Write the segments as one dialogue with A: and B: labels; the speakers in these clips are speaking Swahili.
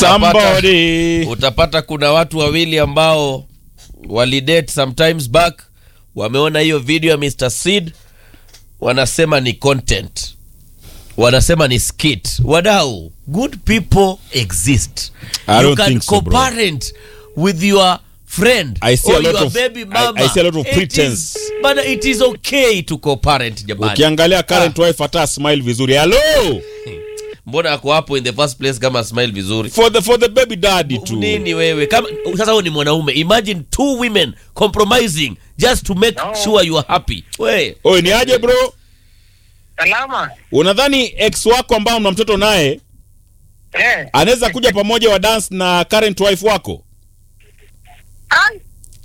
A: Somebody.
B: utapata kuna watu wawili ambao walidate sometimes back wameona hiyo video ya Mr. Seed wanasema ni content wanasema ni skit wadau good people exist
A: I
B: you
A: don't
B: can
A: think so, bro.
B: co-parent with your friend
A: I see a
B: or
A: lot
B: your
A: of-
B: baby
A: I-
B: mama
A: I see a lot of
B: It
A: pretense.
B: is- bana it is okay to co-parent jamani
A: ukiangalia current wife hata smile vizuri hello
B: mbona ako hapo in the first place kama smile vizuri
A: for the for the baby daddy tu
B: nini wewe kama sasa wewe ni mwanaume imagine two women compromising just to make sure you are happy we
A: oye ni aje bro
C: Salama.
A: unadhani ex wako ambao mna mtoto naye
C: Eh.
A: anaweza kuja pamoja wa dance na current wife wako
C: Ai.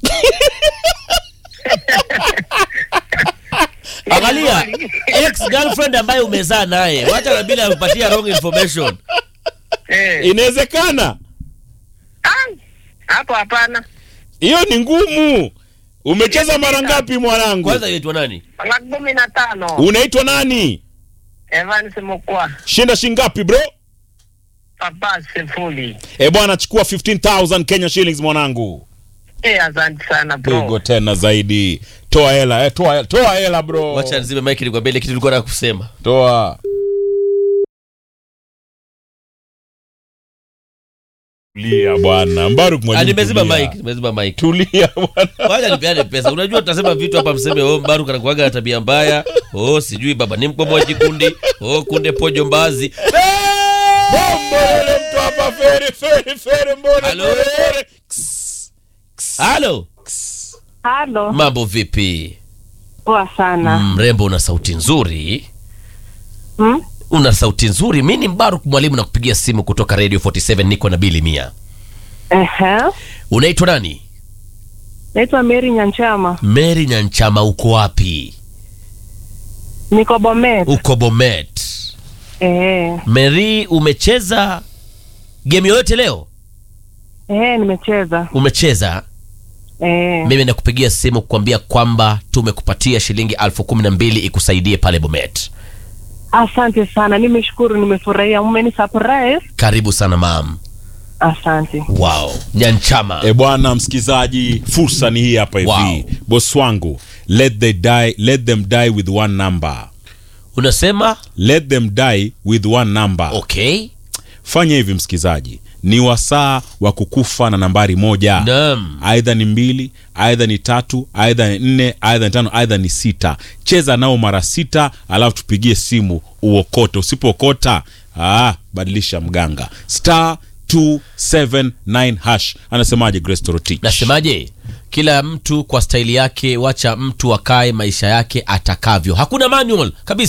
B: angalia ex girlfriend ambaye umezaa naye wacha na bila kupatia wrong information
C: Eh.
A: inawezekana
C: Ai. Hapo hapana.
A: hiyo ni ngumu umecheza mara ngapi mwanangu
B: kwanza inaitwa nani
C: Mara kumi na tano.
A: unaitwa nani
C: Evans Mukwa.
A: shinda shingapi bro
C: Papa Sefuli.
A: e bwana chukua 15000 kenya shillings mwanangu
C: Eh, asante sana
A: pigo
C: bro.
A: tena zaidi toa hela eh, toa, toa hela bro
B: wacha nzime mike nikwambia ile kitu nilikuwa nataka kusema
A: toa tulia bwana mbaruk
B: Ah,
A: mwalimu
B: nimezima
A: tulia.
B: mike nimezima mike
A: tulia bwana
B: wacha nipeane pesa unajua tutasema vitu hapa mseme oh mbaru anakuaga na tabia mbaya oh sijui baba ni mkomoji kundi oh kunde pojo mbazi
A: Mbona mtu hapa feri feri feri mbona
B: Halo?
A: feri, feri?
B: halo
D: Halo,
B: mambo vipi
D: poa sana.
B: mrembo una sauti nzuri
D: Hmm?
B: una sauti nzuri mi ni mbaruk mwalimu na kupigia simu kutoka radio 47 niko na bili mia
D: Ehe.
B: unaitwa nani
D: Naitwa Mary Nyanchama.
B: mary nyanchama uko wapi
D: Niko Bomet.
B: uko bomet
D: Eh.
B: mary umecheza game yoyote leo
D: Eh, nimecheza.
B: umecheza
D: Eh.
B: mimi nakupigia simu kukwambia kwamba tumekupatia shilingi elfu kumi na mbili ikusaidie pale bomet
D: Asante sana. Nimeshukuru, nimefurahia. Umeni surprise.
B: karibu sana mam
D: Asante.
B: wow nyanchama
A: e bwana msikizaji fursa ni hii hapa hivi
B: Wow.
A: boss wangu let, they die, let them die with one number
B: unasema
A: let them die with one number
B: okay
A: fanya hivi msikizaji ni wasaa wa kukufa na nambari moja
B: Naam.
A: aidha ni mbili aidha ni tatu aidha ni nne aidha ni tano aidha ni sita cheza nao mara sita alafu tupigie simu uokote usipookota ah, badilisha mganga star 279 hash anasemaje grace torotich
B: nasemaje kila mtu kwa staili yake wacha mtu akae maisha yake atakavyo hakuna manual kabisa